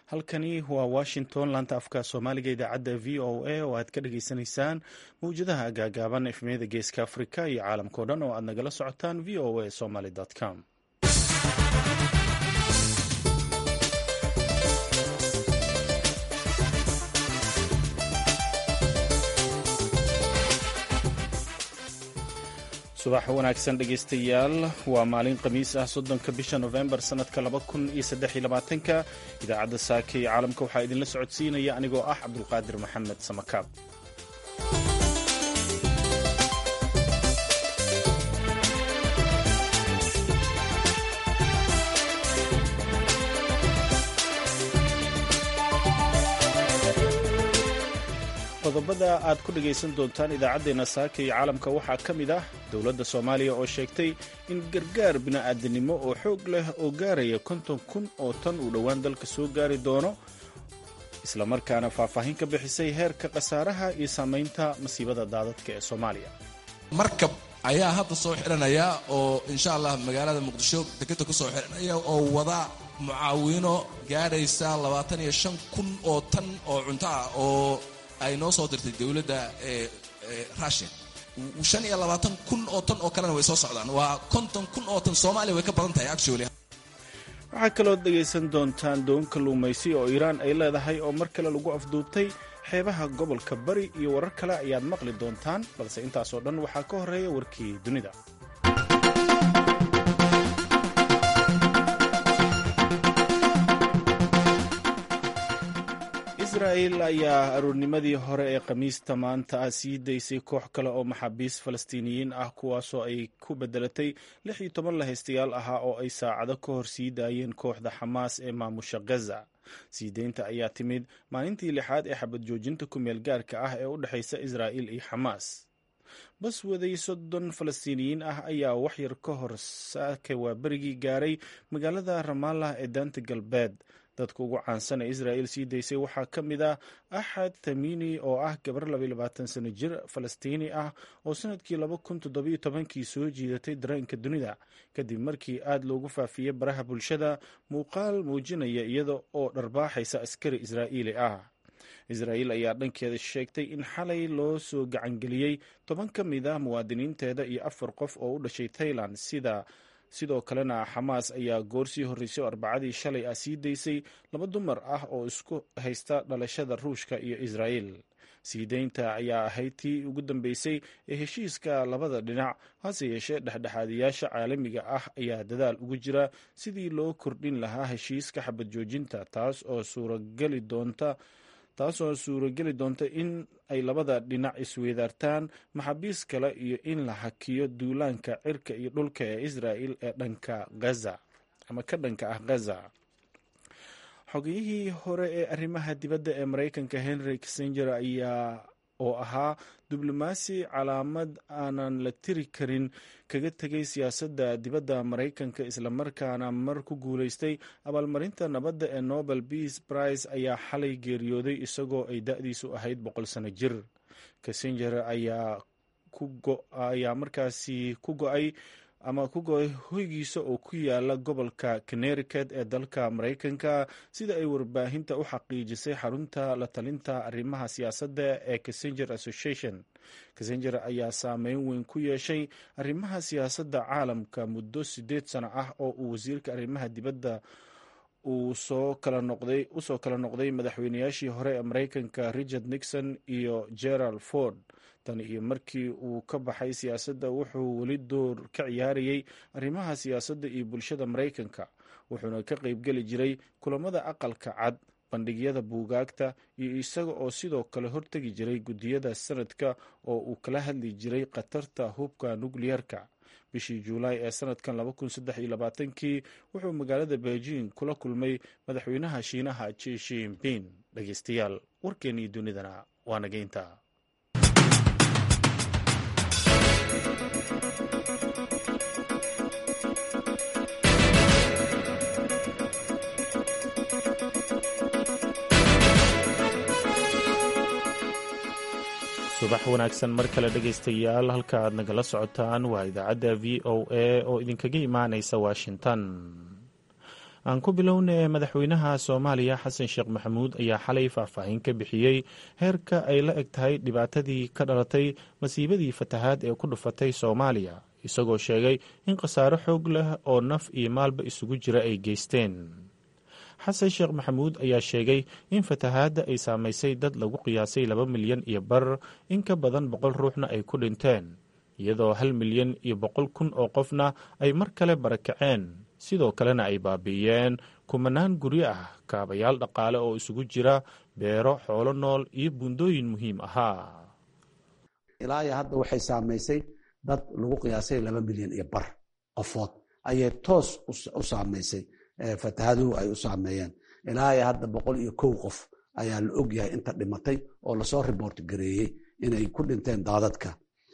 halkani waa washington laanta afka soomaaliga idaacadda v o a oo aad ka dhageysanaysaan mawjadaha gaagaaban efmiyada geeska afrika iyo caalamkao dhan oo aad nagala socotaan v o a somaly com subax wanaagsan dhegaystayaal waa maalin khamiis ah soddonka bisha nofembar sannadka laba kun iyo saddex iyo labaatanka idaacadda saaka iyo caalamka waxaa idinla socodsiinaya anigoo ah cabdulqaadir maxamed samakaab qodobada aad ku dhegaysan doontaan idaacaddeenna saaka iyo caalamka waxaa ka mid ah dowladda soomaaliya oo sheegtay in gargaar bini'aadanimo oo xoog leh oo gaaraya konton kun oo tan uu dhowaan dalka soo gaari doono islamarkaana faahfaahin ka bixisay heerka khasaaraha iyo saamaynta masiibada daadadka ee soomaaliya markab ayaa hadda soo xidhanaya oo insha allah magaalada muqdisho dekeda kusoo xidhanaya oo wada mucaawino gaadhaysa labaatan iyo shan kun oo tan oo cunto ah oo ay noo soo dirtay dowladda rusia shan iyo labaatan kun oo tan oo kalena way soo socdaan waa konton kun oo tan soomaaliya way ka badan tahay actually waxaa kaloo dhegaysan doontaan doon kalluumaysi oo iiraan ay leedahay oo mar kale lagu afduubtay xeebaha gobolka bari iyo warar kale ayaad maqli doontaan balse intaasoo dhan waxaa ka horreeya warkii dunida israel ayaa aroornimadii hore ee khamiista maanta ah sii daysay koox kale oo maxaabiis falastiiniyiin ah kuwaasoo ay ku bedelatay lix iyo toban lahaystayaal ahaa oo ay saacado ka hor sii daayeen kooxda xamaas ee maamusha gaza sii deynta ayaa timid maalintii lixaad ee xabad joojinta ku meel gaarka ah ee u dhexaysa israa'il iyo xamaas bas waday soddon falastiiniyiin ah ayaa waxyar ka hor saaka waa berigii gaaray magaalada ramallah ee daanta galbeed dadka ugu caansan ee israa'il sii daysay waxaa ka mid ah axad tamini oo ah gabar labayabaatan sano jir falastiini ah oo sanadkii laba kun toddobiyo tobankii soo jiidatay dareenka dunida kadib markii aad loogu faafiyey baraha bulshada muuqaal muujinaya iyada oo dharbaaxaysa askari israa'iili ah israa'iil ayaa dhankeeda sheegtay in xalay loo soo gacangeliyey toban ka mid ah muwaadiniinteeda iyo afar qof oo u dhashay tailand sida sidoo kalena xamaas ayaa goor sii horreysay oo arbacadii shalay ah sii daysay laba dumar ah oo isku haysta dhalashada ruushka iyo israa'iil sii deynta ayaa ahayd tii ugu dambeysay ee heshiiska labada dhinac hase yeeshee dhexdhexaadiyaasha caalamiga ah ayaa dadaal ugu jira sidii loo kordhin lahaa heshiiska xabad joojinta taas oo suurageli doonta taasoo suurageli doonta in ay labada dhinac isweydaartaan maxaabiis kale iyo in la hakiyo duulaanka cirka iyo dhulka ee israa'il ee dhanka gaza ama ka dhanka ah gaza xogiyihii hore ee arrimaha dibadda ee maraykanka henry kissenger ayaa oo ahaa diblomaasi calaamad aanan la tiri karin kaga tegay siyaasadda dibadda maraykanka islamarkaana mar ku guulaystay abaalmarinta nabadda ee nobel peace prize ayaa xalay geeriyooday isagoo ay da-diisu ahayd boqol sano jir kissenger ayaa markaasi ku go-ay ama ku go-ay hoygiisa oo ku yaala gobolka connericut ee dalka maraykanka sida ay warbaahinta u xaqiijisay xarunta la talinta arrimaha siyaasadda ee kissenger association kissenger ayaa saameyn weyn ku yeeshay arrimaha siyaasadda caalamka muddo siddeed sano ah oo uu wasiirka arrimaha dibadda uu soo kala noqday usoo kala noqday madaxweynayaashii hore ee maraykanka richard nixon iyo gerald ford tan iyo markii uu ka baxay siyaasadda wuxuu weli door ka ciyaarayay arrimaha siyaasadda iyo bulshada maraykanka wuxuuna ka qaybgeli jiray kulamada aqalka cad bandhigyada buugaagta iyo isaga oo sidoo kale hortegi jiray guddiyada sanadka oo uu kala hadli jiray khatarta hubka nukliyarka bishii juulaay ee sanadkan kii wuxuu magaalada beijing kula kulmay madaxweynaha shiinaha ji shinping dhegeystayaal warkeennii dunidana waa nageynta subax wanaagsan mar kale dhegaystayaal halka aad nagala socotaan waa idaacadda v o a oo idinkaga imaanaysa washington aan ku bilowna madaxweynaha soomaaliya xasan sheekh maxamuud ayaa xalay faahfaahin ka bixiyey heerka ay la eg tahay dhibaatadii ka dhalatay masiibadii fatahaad ee ku dhufatay soomaaliya isagoo sheegay in khasaaro xoog leh oo naf iyo maalba isugu jira ay geysteen xasan sheekh maxamuud ayaa sheegay in fatahaadda ay saamaysay dad lagu qiyaasay laba milyan iyo bar in ka badan boqol ruuxna ay ku dhinteen iyadoo hal milyan iyo boqol kun oo qofna ay mar kale barakaceen sidoo kalena ay baabi'iyeen kumanaan guryo ah kaabayaal dhaqaale oo isugu jira beero xoolo nool iyo buundooyin muhiim ahaa ilaa iyo hadda waxay saamaysay dad lagu qiyaasay laba milyan iyo bar qofood ayay toos u saamaysay fatahaduhu ay u saameeyeen ilaa iyo hadda boqol iyo kow qof ayaa la og yahay inta dhimatay oo lasoo riboort gareeyey inay ku dhinteen daadadka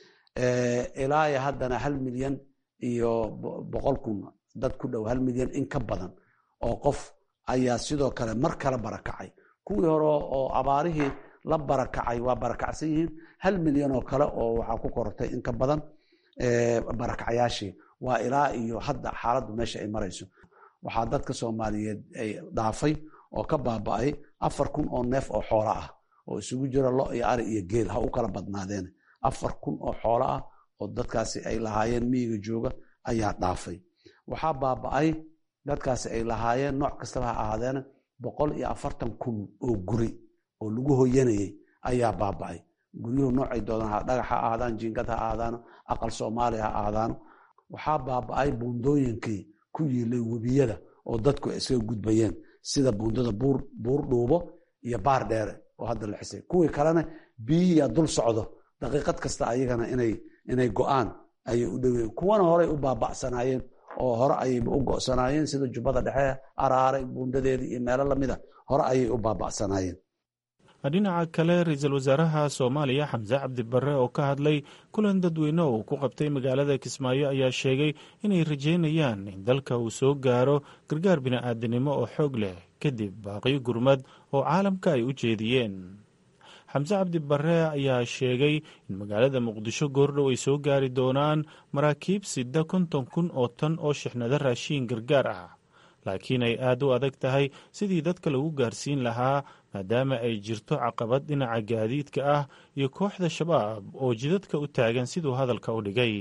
ilaa iyo haddana hal milyan iyo boqol kun dad ku dhow hal milyan in ka badan oo qof ayaa sidoo kale mar kale barakacay kuwii hore oo abaarihii la barakacay waa barakacsan yihiin hal milyan oo kale oo waxaa ku korortay in ka badan barakacyaashii waa ilaa iyo hadda xaaladdu meesha ay marayso waxaa dadka soomaaliyeed ay dhaafay oo ka baaba'ay afar kun oo neef oo xoolo ah oo isugu jira lo iyo ari iyo geel ha u kala badnaadeen afar kun oo xoolo ah oo dadkaasi ay lahaayeen miyiga jooga ayaa dhaafay waxaa baaba'ay dadkaasi ay lahaayeen nooc kastaba ha ahaadeena boqol iyo afartan kun oo guri oo lagu hoyanayay ayaa baaba'ay guryuhu noocay doodaan dhagax ha ahaadaan jiingad ha ahaadaano aqal soomaaliya ha ahaadaano waxaa baaba'ay buundooyinkii ku yiilay webiyada oo dadku ay iskaga gudbayeen sida buundada buur dhuubo iyo baar dheere oo hadda la xisay kuwii kalena biyihiia dul socdo daqiiqad kasta ayagana inay go'aan ayay u dhoween kuwana horey u baaba'sanaayeen oo hore ayayba u go'sanaayeen sida jubbada dhexe araare buundadeedii iyo meelo lamida hore ayay u baaba'sanaayeen dhinaca kale ra-iisul wasaaraha soomaaliya xamse cabdi barre oo ka hadlay kulan dadweyne oo ku qabtay magaalada kismaayo ayaa sheegay inay rajeynayaan in dalka uu soo gaaro gargaar bini'aadanimo oo xoog leh kadib baaqiyo gurmad oo caalamka ay u jeediyeen xamse cabdi barre ayaa sheegay in magaalada muqdisho goordhow ay soo gaari doonaan maraakiib sida konton kun oo tan oo shixnado raashiin gargaar ah laakiin ay aad u adag tahay sidii dadka lagu gaarsiin lahaa maadaama ay jirto caqabad dhinaca gaadiidka ah iyo kooxda shabaab oo jidadka u taagan siduu hadalka u dhigay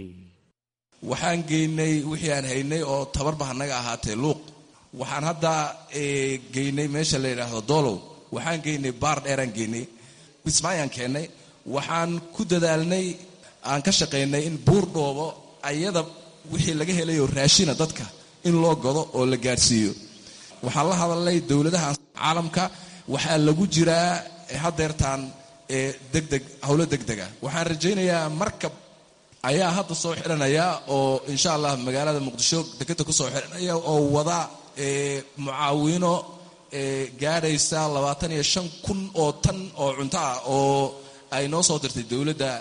waxaan geynay wixii aan haynay oo tabarba hanaga ahaatee luuq waxaan hadda geynay meesha la yidhaahdo doolow waxaan geynay baar dheeraan geynay kismaayaan keennay waxaan ku dadaalnay aan ka shaqaynay in buur dhoobo ayada wixii laga helayo raashina dadka in loo godo oo la gaadhsiiyo waxaan la hadalnay dowladaha caalamka waxaa lagu jiraa hadeertaan degdeg howlo degdega waxaan rajaynayaa markab ayaa hadda soo xidhanaya oo insha allah magaalada muqdisho dekeda kusoo xidhanaya oo wada mucaawino gaadhaysa labaatan iyo shan kun oo tan oo cunto ah oo ay noo soo dirtay dowladda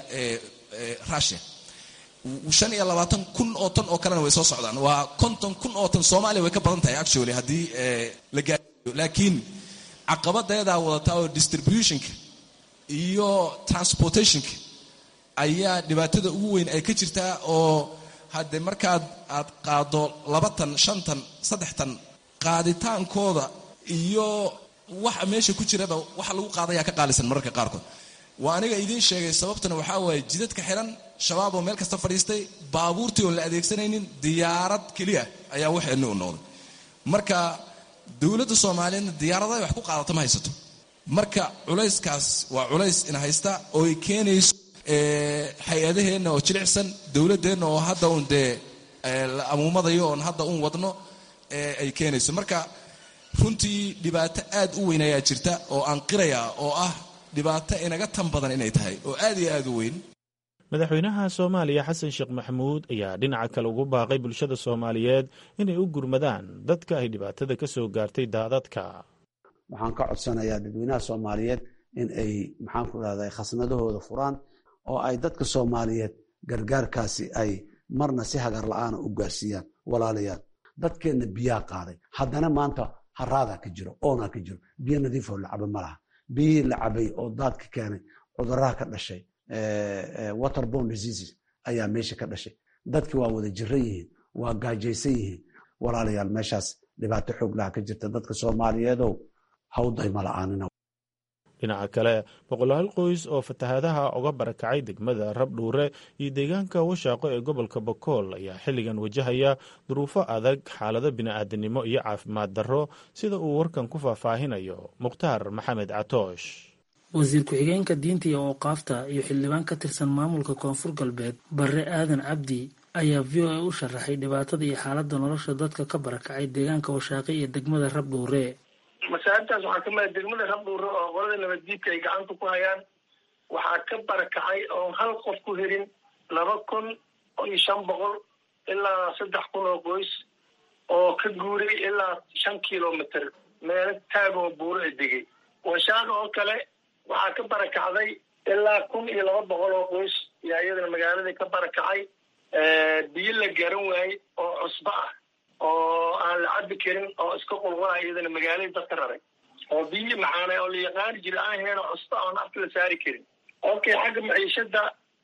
rusia shan iyo labaatan kun oo tan oo kalena way soo socdaan waa konton kun oo tan soomaaliya way ka badan tahay actually haddii la gaaiyo laakiin caqabadeedaa wadataa oo distributionka iyo transportationka ayaa dhibaatada ugu weyn ay ka jirtaa oo haddee markaad aad qaado laba tan shan tan saddex tan qaaditaankooda iyo waxa meesha ku jiraba waxa lagu qaadayaa ka qaalisan mararka qaarkood waa aniga idiin sheegay sababtana waxaa waaye jidadka xiran shabaab oo meel kasta fadhiistay baabuurtii oon la adeegsanaynin diyaarad keliya ayaa waxeenni u noqday marka dowladda soomaaliyeedna diyaaradahay wax ku qaadata ma haysato marka culayskaas waa culays ina haysta oo ay keenayso hay-adaheenna oo jilicsan dowladdeenna oo hadda uun dee la amuumadayo oon hadda uun wadno ay keenayso marka runtii dhibaato aad u weyn ayaa jirta oo aan qirayaa oo ah dhibaato inaga tan badan inay tahay oo aad iyo aad u weyn madaxweynaha soomaaliya xasan sheekh maxamuud ayaa dhinaca kale ugu baaqay bulshada soomaaliyeed inay u gurmadaan dadka ay dhibaatada ka soo gaartay daadadka waxaan ka codsanayaa dadweynaha soomaaliyeed in ay maxaanku rahda khasnadahooda furaan oo ay dadka soomaaliyeed gargaarkaasi ay marna si hagar la-aana u gaarsiiyaan walaalayaal dadkeenna biyaa qaaday haddana maanta haraadaa ka jiro oonaa ka jiro biyo nadiifoo la caba ma laha biyihii la cabay oo daadka keenay cuduraha ka dhashay waterborne diseases ayaa meesha ka dhashay dadki waa wada jiran yihiin waa gaajaysan yihiin walaalayaal meeshaas dhibaato xooglaha ka jirta dadka soomaaliyeedow hawdayma la-aanina dhinaca kale boqolaal qoys oo fatahaadaha uga barakacay degmada rabdhuure iyo deegaanka washaaqo ee gobolka bokool ayaa xilligan wajahaya duruufo adag xaalado bini'aadanimo iyo caafimaad darro sida uu warkan ku faahfaahinayo mukhtaar maxamed catoosh wasiir ku-xigeenka diinta iyo awqaafta iyo xildhibaan ka tirsan maamulka koonfur galbeed barre aadan cabdi ayaa v o a u sharaxay dhibaatada iyo xaaladda nolosha dadka ka barakacay deegaanka washaaqe iyo degmada rabdhuure masaajibtaas waxaa ka mida degmada rabdhuure oo qolada nabaddiidka ay gacanta ku hayaan waxaa ka barakacay oo hal qof ku helin laba kun iyo shan boqol ilaa saddex kun oo qoys oo ka guuray ilaa shan kilomitr meelo taagoo buuro a degay washaaq oo kale waxaa ka barakacday ilaa kun iyo laba boqol oo qoys yaa iyadana magaaladii ka barakacay biyo la garan waayey oo cusbo ah oo aan la cabi karin oo iska qulqulaya iyadana magaaladii dadka raray oo biyi maxaana oo la yaqaani jira aan heen oo cusbo oon afka la saari karin okay xagga maciishada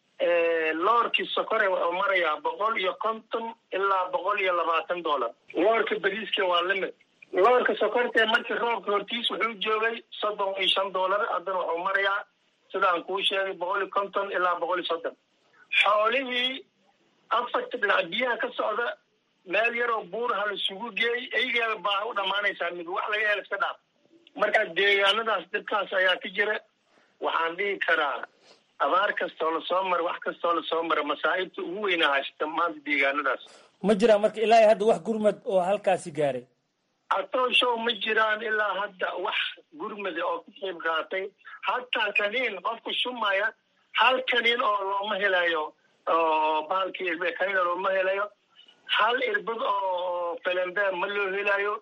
loorkii sokore wuxuu marayaa boqol iyo konton ilaa boqol iyo labaatan dollar loorka bariiska waa limid loorka sokortee markii roobka hortiis wuxuu joogay soddon iyo shan dollar haddana wuxuu marayaa sidaan kuu sheegay boqol iyo konton ilaa boqol iyo soddon xoolihii afarta dhinac biyaha ka socda meel yaroo buuraha laisugu geey eygeeda baaha u dhammaanaysaa mid wax laga hela iska dhaaf marka deegaanadaas dhibkaas ayaa ka jira waxaan dhihi karaa abaar kastoo lasoo mara wax kastoo lasoo mara masaa'ibta ugu weynaa haysata maanta deegaanadaas ma jiraan marka ilaa hadda wax gurmad oo halkaasi gaaray atooshow ma jiraan ilaa hadda wax gurmada oo ka qayb qaatay hataa kaniin qofku shumaya hal kaniin oo looma helayo oo bahalkii kaniin oo looma helayo hal irbad oo felembe ma loo helayo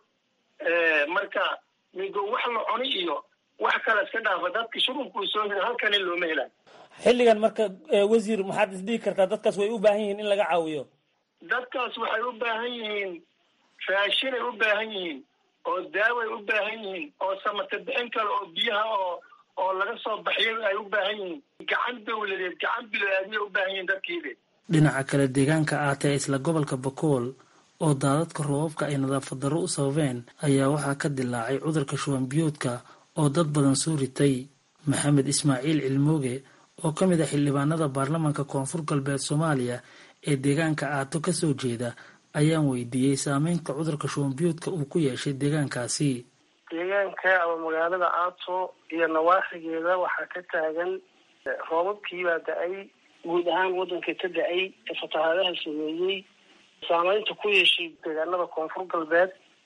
marka migo wax la cuni iyo wax kale iska dhaafa dadka shurubkuu soo hela hal kaniin looma helayo xilligan marka wasiir maxaad isdhihi kartaa dadkaas way u baahan yihiin in laga caawiyo dadkaas waxay u baahan yihiin raashinay u baahan yihiin oo daaway u baahan yihiin oo samata bixin kale oo biyaha oo oo laga soo baxyo ay u baahan yihiin gacan dawladeed gacan biloaadmay u baahan yihiin dadkiide dhinaca kale deegaanka aatee isla gobolka bakool oo daadadka roobabka ay nadaafad darro u sababeen ayaa waxaa ka dilaacay cudurka shuban biyoodka oo dad badan soo ritay maxamed ismaaciil cilmooge oo ka mid ah xildhibaanada baarlamaanka koonfur galbeed soomaaliya ee deegaanka aato ka soo jeeda ayaan weydiiyey saameynta cudurka shubanbiyoodka uu ku yeeshay deegaankaasi deegaanka ama magaalada aato iyo nawaaxigeeda waxaa ka taagan roobabkiibaa da-ay guud ahaan waddanka ka da-ay ee fatahaadaha sameeyey saameynta ku yeeshay deegaanada koonfur galbeed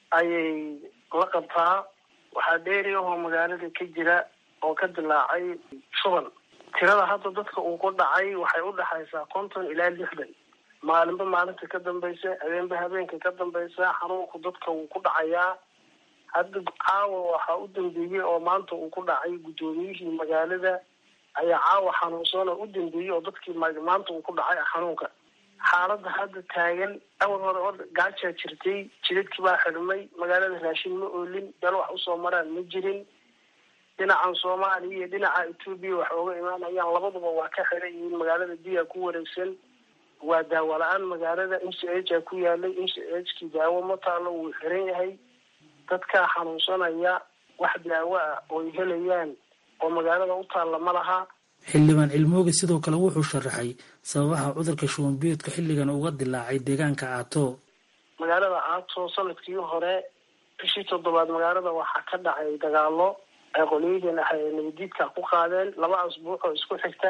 ayay la qabtaa waxaa dheeriyahoo magaalada ka jira oo ka dilaacay shuban tirada hadda dadka uu ku dhacay waxay u dhexaysaa konton ilaa lixdan maalinba maalinta ka dambaysa habeenba habeenka ka dambaysa xanuunku dadka wuu ku dhacayaa hadda caawa waxaa u dambeeyey oo maanta uu ku dhacay guddoomiyihii magaalada ayaa caawa xanuunsan oo u dambeeyey oo dadkii maanta uu ku dhacay xanuunka xaaladda hadda taagan awal hore o gaajaa jirtay jidadkii baa xidhmay magaalada raashin ma oolin beel wax usoo maraan ma jirin dhinacan soomaaliya iyo dhinaca etoobiya wax ooga imaanayaan labaduba waa ka xiran yihiin magaalada biyaa ku wareegsan waa daawo la-aan magaalada m c h a ku yaalay m c h kii daawo ma taalo wuu xiran yahay dadkaa xanuunsanaya wax daawo ah ooy helayaan oo magaalada u taalla ma laha xildhibaan cilmooge sidoo kale wuxuu sharaxay sababaha cudurka shubanbiyoodka xilligan uga dilaacay deegaanka aato magaalada aato sanadkii hore bishii toddobaad magaalada waxaa ka dhacay dagaalo ay qoliyadeen ah ee nabadiidka ku qaadeen laba asbuuc oo isku xigta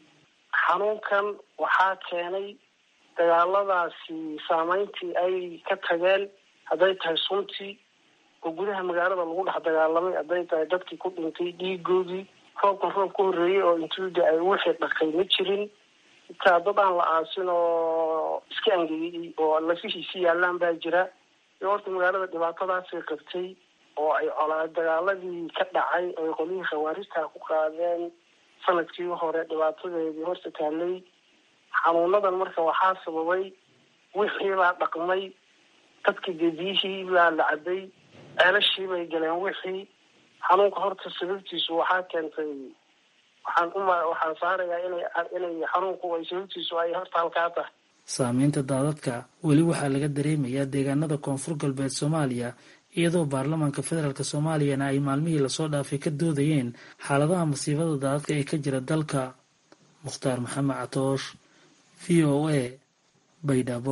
xanuunkan waxaa keenay dagaaladaasi saameyntii ay ka tageen hadday tahay suntii oo gudaha magaalada lagu dhex dagaalamay hadday tahay dadkii ku dhintay dhiigoodii roobkan roob ka horreeyey oo intuuda ay wixii dhaqay ma jirin itaa dad aan la aasin oo iska angegay oo lafihiisi yaallaan baa jira iyo horta magaalada dhibaatadaasay qabtay oo ay colaa dagaaladii ka dhacay oo ay qolyihii khawaarijtaa ku qaadeen sanadkii hore dhibaatadeedii horta taallay xanuunadan marka waxaa sababay wixii baa dhaqmay dadka gediyihii baa la cabay ceelashii bay galeen wixii xanuunka horta sababtiisu waxaa keentay waxaan uma waxaan saarayaa inay inay xanuunku ay sababtiisu ay horta halkaa tahay saameynta daadadka weli waxaa laga dareemayaa deegaanada koonfur galbeed soomaaliya iyadoo baarlamaanka federaalk soomaaliyana ay maalmihii lasoo dhaafay ka doodayeen xaaladaha masiibada daadadka ee ka jira dalka mukhtaar maxamed catoosh v o a baydhabo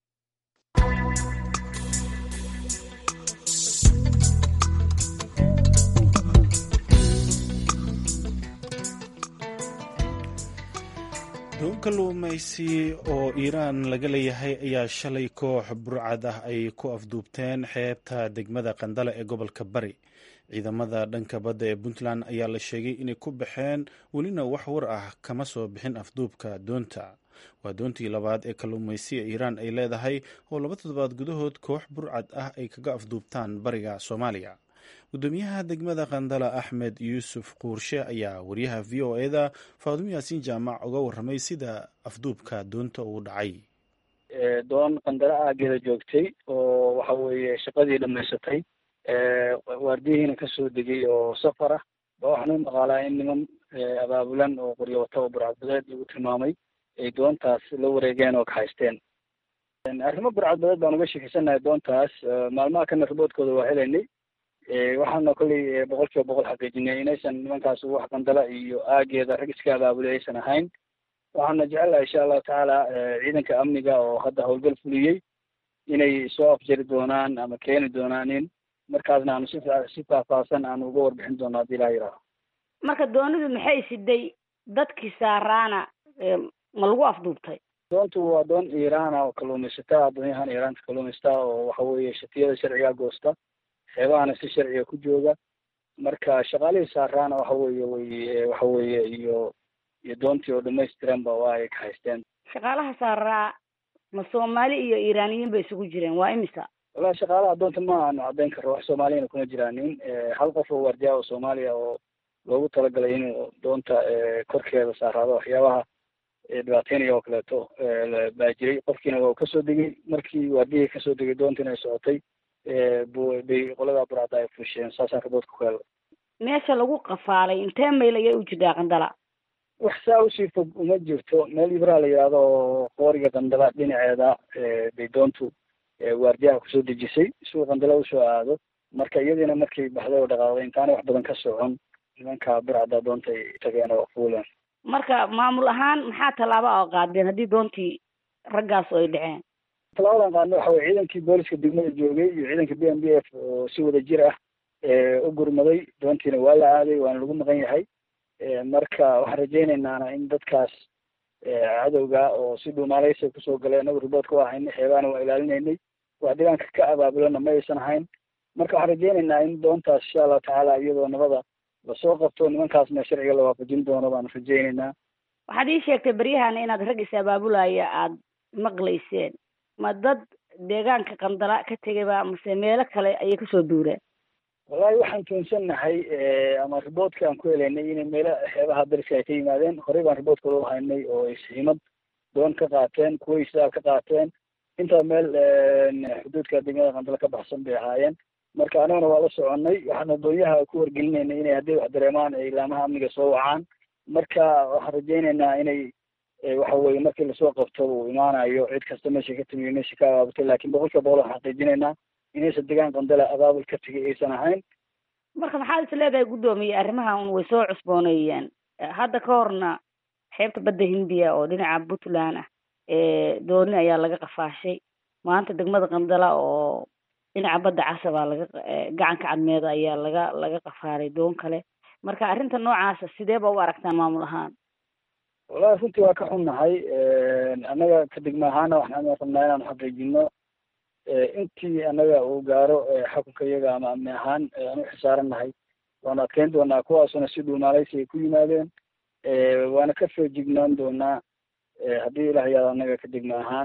doon kalluumaysi oo iiraan laga leeyahay ayaa shalay koox burcad ah ay ku afduubteen xeebta degmada qandale ee gobolka bari ciidamada dhanka badda ee puntland ayaa la sheegay inay ku baxeen welina wax war ah kama soo bixin afduubka doonta waa doontii labaad ee kalluumaysiga iiraan ay leedahay oo laba toddobaad gudahood koox burcad ah ay kaga afduubtaan bariga soomaaliya gudoomiyaha degmada qandala axmed yuusuf quurshe ayaa wariyaha v o eda faadumo yaasiin jaamac uga warramay sida afduubka doonta uu dhacay doon qandala aageeda joogtay oo waxa weeye shaqadii dhamaysatay waardiyihiina kasoo degay oo safar ah ba waxaan u maqaalaa in niman abaabulan oo qoryo wata oo burcadbadeed lagu tilmaamay ay doontaas la wareegeen oo kahaysteen arrimo burcadbadeed baan uga sheekeysanahay doontaas maalmaha kana riboodkooda waa helaynay waxaana kolley boqol kiiba boqol xaqiijinay inaysan nimankaas wax qandala iyo aageeda rag iska abaabulay aysan ahayn waxaana jecelahay insha allahu tacaala ciidanka amniga oo hadda howlgal fuliyey inay soo afjari doonaan ama keeni doonaan in markaasna aanu si si faahfaahsan aanu uga warbixin doono haddii ilaha yidhaaho marka doonidu maxay siday dadkii saaraana ma lagu afduubtay doontu waa doon iiraana oo kalluumaysataa doonyahan iiraanta kalluumaysataa oo waxa weeye shatiyada sharciga goosta xeebahana si sharciga ku jooga marka shaqaalihii saaraana waxa weeye way waxa weeye iyo iyo doontii oo dhamaystiranba waa ay ka haysteen shaqaalaha saaraa ma soomaali iyo iiraaniyiin bay isugu jireen waa imisa wallahi shaqaalaha doonta ma aanu caddayn karro wax soomaaliyana kuma jiraanin hal qof oo waardiya oo soomaaliya oo loogu talagalay inuu doonta korkeeda saaraado waxyaabaha dhibaateynaya oo kaleeto baa jiray qofkiina waa kasoo degay markii waardiyihii kasoo degay doontiina ay socotay bay qolada burcadda ay fusheen saasaan riboodka ku helay meesha lagu qafaalay intee mayl ayay u jirtaa qandala wax saa usii fog uma jirto meel ibraa la yidhaahdo oo qooriga qandala dhinaceeda bay doontu waardiyaha kusoo dejisay suu qandala usoo aado marka iyadiina markay baxday oo dhaqaaqday intaanay wax badan ka socon nimanka burcadda doonta ay tageen oo fuuleen marka maamul ahaan maxaa tallaaba oo qaadeen haddii doontii raggaas oo ay dhaceen talaabadan qaadna waxa weye ciidankii booliska degmada joogay iyo ciidanka b m b f oo si wada jir ah u gurmaday doontiina waa la aaday waana lagu maqan yahay marka waxaan rajaynaynaa in dadkaas cadowga oo si dhuumaaleysa kusoo galay anagu riboodka waa haynay xeebaana waa ilaalinaynay wax dhibaanka ka abaabulana ma aysan ahayn marka waxaan rajaynaynaa in doontaas insha allahu tacaala iyadoo nabada lasoo qabto nimankaasna sharciga la waafajin doono baanu rajaynaynaa waxaad ii sheegtay beryahana inaad rag is abaabulaya aada maqlayseen ma dad deegaanka qandala ka tegayba mase meelo kale ayay kasoo duureen wallahi waxaan tuunsannahay ama riboodka aan ku helaynay inay meelo xeebaha dariska ay ka yimaadeen horey baan riboodkooda u haynay oo ay siimad doon ka qaateen kuway sidaal ka qaateen intaa meel xuduudka degmada qandala ka baxsan bay ahaayeen marka anagana waa la soconay waxaana doonyaha ku wargelinaynay inay haddii wax dareemaan ay ilaamaha amniga soo wacaan marka waxaan rajaynaynaa inay waxa weye markii lasoo qabto uu imaanayo cid kasta meesha ka timiyo meesha ka abaabutay lakin boqol kiiba boqol waxaan xaqiijinaynaa inaysan degaan qandala abaabul ka tegay aysan ahayn marka maxaad is leedahay guddoomiye arrimahan way soo cusbooneeyeen hadda ka horna xeebta badda hindiya oo dhinaca puntland ah dooni ayaa laga qafaashay maanta degmada qandala oo dhinaca badda casabaa laga gacanka cadmeeda ayaa laga laga qafaalay doon kale marka arrinta noocaasa sidee ba u aragtaan maamul ahaan wallahi runtii waa ka xunnahay annaga ka degma ahaana waxaan rabnaa inaanu xaqiijino intii annaga uu gaaro xukunka iyaga ama amni ahaan aan u xisaarannahay waanu adkeyn doonaa kuwaasuna si dhuumaaleysi ay ku yimaadeen waana ka feejignaan doonaa haddii ilah yaado annaga ka degma ahaan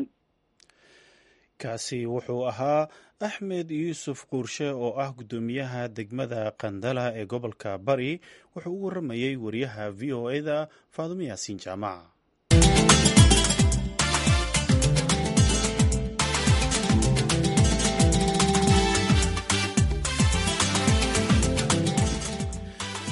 kaasi wuxuu ahaa axmed yuusuf quurshe oo ah guddoomiyaha degmada qandala ee gobolka bari wuxuu u warramayey wariyaha v o eda faadumo yaasiin jaamac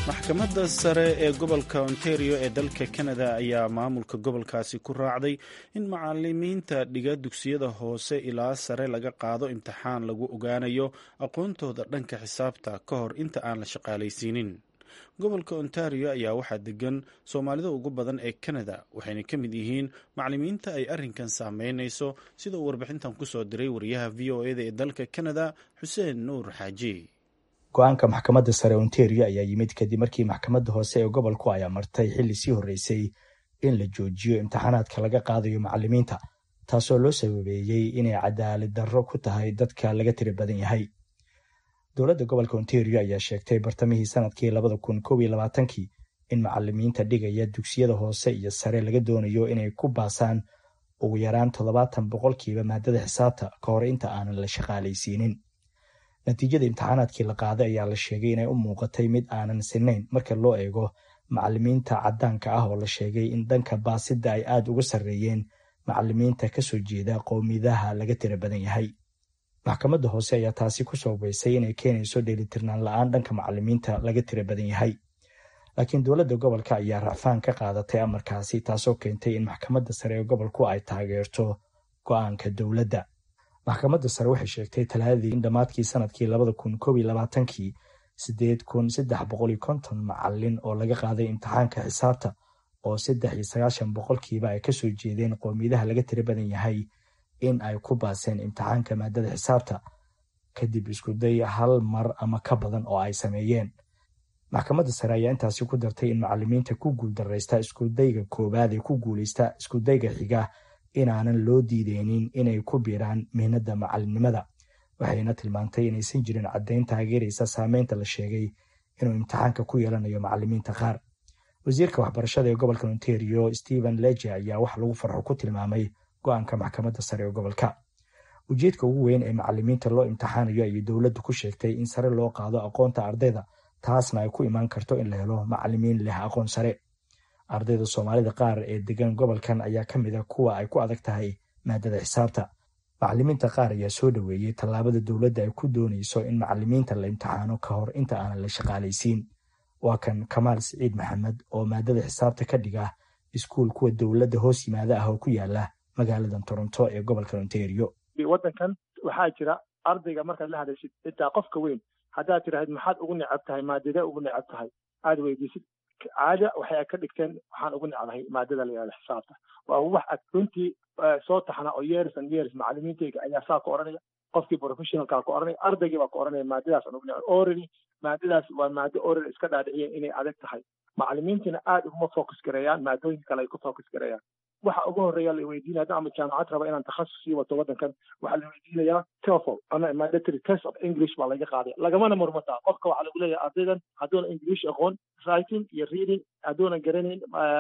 maxkamadda sare ee gobolka ontario ee dalka canada ayaa maamulka gobolkaasi ku raacday in macalimiinta dhiga dugsiyada hoose ilaa sare laga qaado imtixaan lagu ogaanayo aqoontooda dhanka xisaabta ka hor inta aan la shaqaalaysiinin gobolka ontario ayaa waxaa degan soomaalida ugu badan ee canada waxayna ka mid yihiin macalimiinta ay arrinkan saameynayso sida uu warbixintan kusoo diray wariyaha v o eda ee dalka canada xuseen nuur xaaji go-aanka maxkamadda sare ontario ayaa yimid kadib markii maxkamadda hoose ee gobolku ay amartay xilli sii horreysay in la joojiyo imtixaanaadka laga qaadayo macalimiinta taasoo loo sababeeyey inay cadaalad darro ku tahay dadka laga tiri badan yahay dowladda gobolka ontario ayaa sheegtay bartamihii sanadkii labada kun kow iyo labaatankii in macalimiinta dhigaya dugsiyada hoose iyo sare laga doonayo inay ku baasaan ugu yaraan toddobaatan boqolkiiba maadada xisaabta ka hor inta aanan la shaqaalaysiinin natiijada imtixaanaadkii la qaaday ayaa la sheegay inay u muuqatay mid aanan sinayn marka loo eego macalimiinta caddaanka ah oo la sheegay in dhanka baasidda ay aad uga sarreeyeen macalimiinta kasoo jeeda qowmiyadaha laga tira badan yahay maxkamadda hoose ayaa taasi ku sababaysay inay keenayso dheelitirnaan la-aan dhanka macalimiinta laga tira badan yahay laakiin dowladda gobolka ayaa racfaan ka qaadatay amarkaasi taasoo keentay in maxkamadda sare ee gobolku ay taageerto go-aanka dowladda maxkamadda sare waxay sheegtay talaadadii in dhammaadkii sanadkii labada kun kow iyo labaatankii siddeed kun saddex boqol iyo konton macalin oo laga qaaday imtixaanka xisaabta oo saddex iyo sagaashan boqolkiiba ay kasoo jeedeen qowmiyadaha laga tira badan yahay in ay ku baaseen imtixaanka maadada xisaabta kadib iskuday hal mar ama ka badan oo ay sameeyeen maxkamadda sare ayaa intaasi ku dartay in macalimiinta ku guuldaraysta iskudayga koowaad ee ku guulaysta iskudayga xiga inaanan loo diideynin inay ku biiraan mihnada macalinimada waxayna tilmaantay inaysan jirin caddayn taageeraysa saameynta la sheegay inuu imtixaanka ku yeelanayo macalimiinta qaar wasiirka waxbarashada ee gobolka ontario stephen leje ayaa wax lagu farxo ku tilmaamay go-aanka maxkamadda sare ee gobolka ujeedka ugu weyn ee macalimiinta loo imtixaanayo ayay dowladdu ku sheegtay in sare loo qaado aqoonta ardayda taasna ay ku imaan karto in la helo macalimiin leh aqoon sare ardayda soomaalida qaar ee degan gobolkan ayaa ka mid a kuwa ay ku adag tahay maadada xisaabta macalimiinta qaar ayaa soo dhoweeyey tallaabada dowladda ay ku doonayso in macalimiinta la imtixaano ka hor inta aanan la shaqaalaysiin waa kan kamaal siciid maxamed oo maadada xisaabta ka dhiga iskuul kuwa dowladda hoos yimaada ah oo ku yaala magaalada toronto ee gobolka ontario waddankan waxaa jira ardayga markaad la hadashid xitaa qofka weyn haddaad tiraahid maxaad ugu necab tahay maadadee ugu necab tahay aada weydiisid caada waxay ka dhigteen waxaan ugu necbahay maadada la yihahdo xisaabta waa wax ad runtii soo taxna oo years and years macalimiintayga ayaa saa ku odhanaya qofkii professionalkaa ku odhanaya ardaygii baa ku odhanaya maadadaas aan ugu necbay orally maadadaas waa maado orally iska dhaadhiciyeen inay adag tahay macalimiintina aad uguma focus gareeyaan maadooyinka kale ay ku focus gareeyaan waxa ugu horeeya la weydiinaya hadda ama jaamacad raba inaan takhasus sii wato waddankan waxaa la weydiinayaa TOEFL ama mandatory test of English baa laga qaaday lagamana murmataa qofka waxaa lagu leeyahay ardaydan hadduuna English aqoon writing iyo reading hadduuna garanayn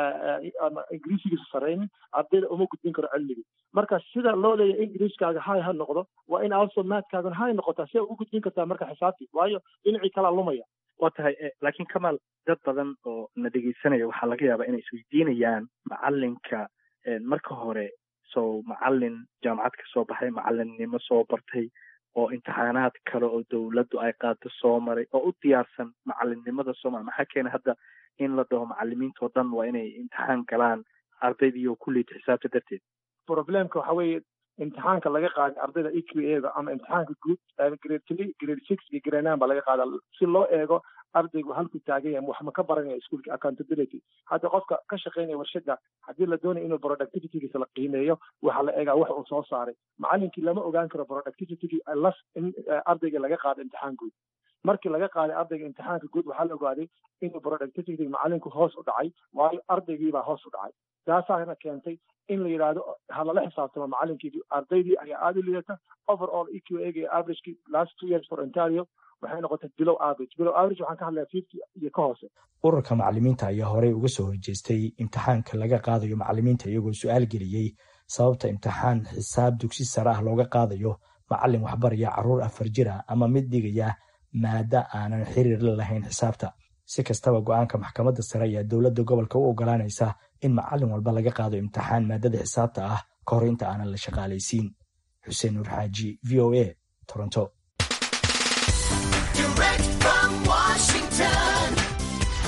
ama ingiriisigiisa saraynin ardayda uma gudbin karo cilmigii marka sida loo leeyahay ingiriiskaaga hay ha noqdo waa in also maadkaagan hay noqotaa si ugu gudbin kartaa marka xisaabtii waayo dhinacii kalaa lumaya waa tahay laakiin kamaal dad badan oo na dhegeysanaya waxaa laga yaabaa inay isweydiinayaan macalinka marka hore sow macalin jaamacad ka soo baxay macalinnimo soo bartay oo imtixaanaad kale oo dowladdu ay qaado soo maray oo u diyaarsan macalinnimada soomaliya maxaa keena hadda in la dhaho macalimiintao dhan waa inay imtixaan galaan ardaydii oo kulliita xisaabta darteed problemka waxa weeye imtixaanka laga qaaday ardayda e q a da ama imtixaanka guud grade three grade six iyo grade nine baa laga qaadaa si loo eego ardaygu halku taagan yahay wax ma ka baranaya iskuolka accountability hadda qofka ka shaqeynaya warshada haddii la doonayo inuu productivitygiisa la qiimeeyo waxaa la eegaa wax uu soo saaray macalinkii lama ogaan karo productivitygii las in ardayga laga qaado imtixaan guud markii laga qaaday ardayga imtixaanka guud waxaa la ogaaday inuu productivity macalinku hoos u dhacay waayo ardaygiibaa hoos u dhacay taasaana keentay in la yidhaahdo ha lala xisaabtamo macalinkii ardaydii ayaa aada u liidata overall e q a ga averagekii last two years for ontario waxay noqotay below average below average waxaan ka hadlayaa fifty iyo ka hoose ururka macalimiinta ayaa horey uga soo horjeestay imtixaanka laga qaadayo macalimiinta iyagoo su-aal geliyey sababta imtixaan xisaab dugsi sare ah looga qaadayo macalin waxbaraya carruur afar jir ah ama mid dhigaya maada aanan xiriir la lahayn xisaabta si kastaba go-aanka maxkamadda sare ayaa dowladda gobolka u ogolaanaysa in macalin walba laga qaado imtixaan maadada xisaabta ah ka hor inta aanan la shaqaalaysiin xuseen nuur xaaji v o a toronto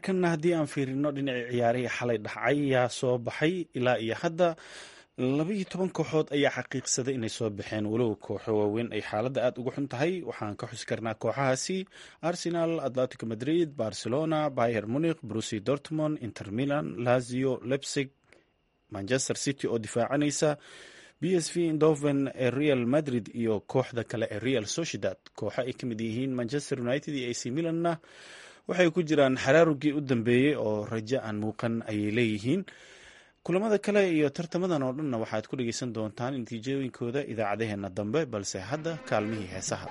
markana haddii aan fiirino dhinacii ciyaarihii xalay dhacay yaa soo baxay ilaa iyo hadda labaiyo toban kooxood ayaa xaqiiqsaday inay soo baxeen walow kooxo waaweyn ay xaaladda aad uga xun tahay waxaan ka xusi karnaa kooxahaasi arsenal atletico madrid barcelona bayer munich brusi dortmond inter milan lazio lepsig manchester city oo difaacanaysa b s v indoven ee real madrid iyo kooxda kale ee real sociedad kooxo ay ka mid yihiin manchester united iyo ac milanna waxay ku jiraan xaraarugii u dambeeyey oo rajo aan muuqan ayay leeyihiin kulamada kale iyo tartamadan oo dhanna waxaad ku dhegeysan doontaan natiijooyinkooda idaacadaheena dambe balse hadda kaalmihii heesaha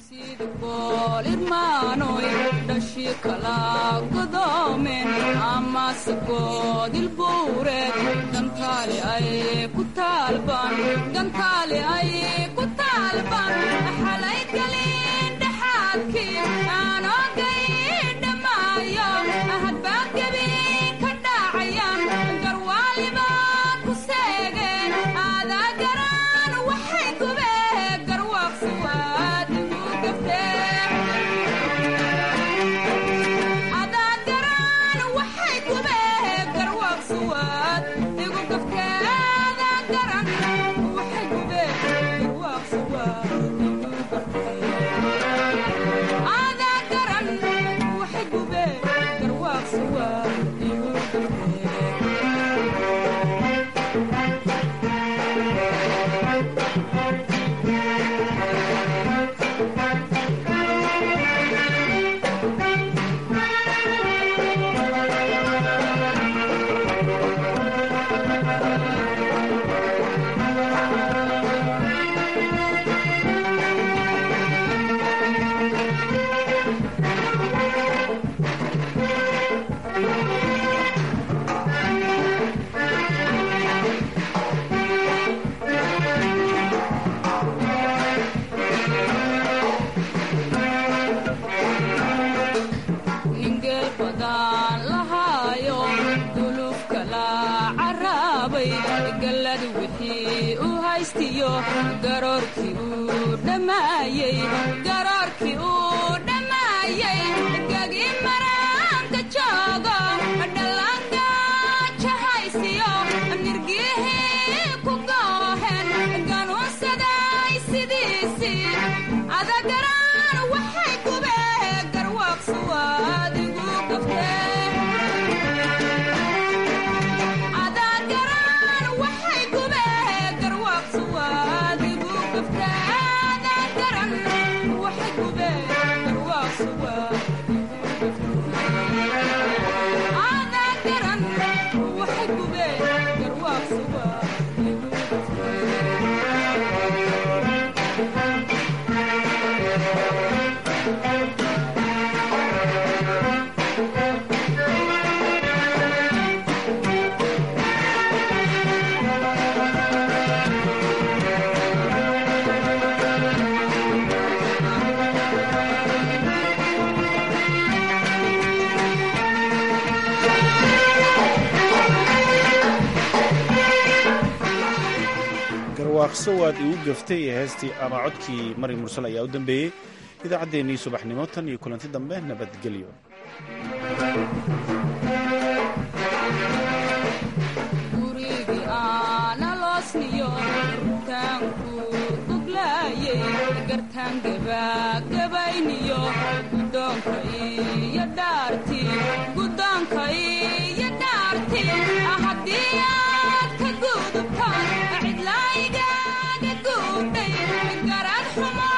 garwaaqso waad igu gaftay ee heestii ama codkii mari mursal ayaa u dambeeyey idaacaddeenii subaxnimo tan iyo kulanti dambe nabadgelyo cidlaayigaaga guudhay garad xumo